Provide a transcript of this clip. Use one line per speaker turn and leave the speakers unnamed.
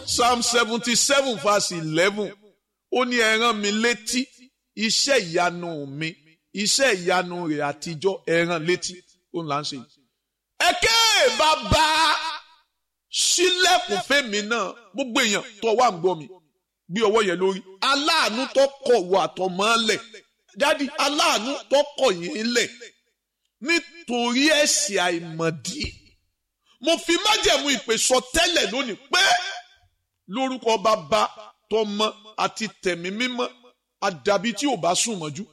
psalm seventy seven verse eleven ó ní ẹ rán mi létí iṣẹ́ ìyanu mi iṣẹ́ ìyanu rẹ̀ àtijọ́ ẹ rán létí ó ń là ń ṣe. ẹ̀kẹ́ bàbá sílẹ̀kùn fẹ́mi náà gbogbo èèyàn tó wà ń gbọ́ mi gbé ọwọ́ yẹn lórí aláàánú tó kọ̀ wọ àtọ̀mọ́ lẹ̀ dádì aláàánú tó kọ̀ yín lẹ̀ nítorí ẹ̀ṣẹ̀ àìmọ̀dí mo fi májẹ̀mú ìpè sọ tẹ́lẹ̀ lónìí pé lórúkọ bàbá tọmọ àti tẹ̀mí mímọ́ àdàbí tí ò bá sùn mọ́jú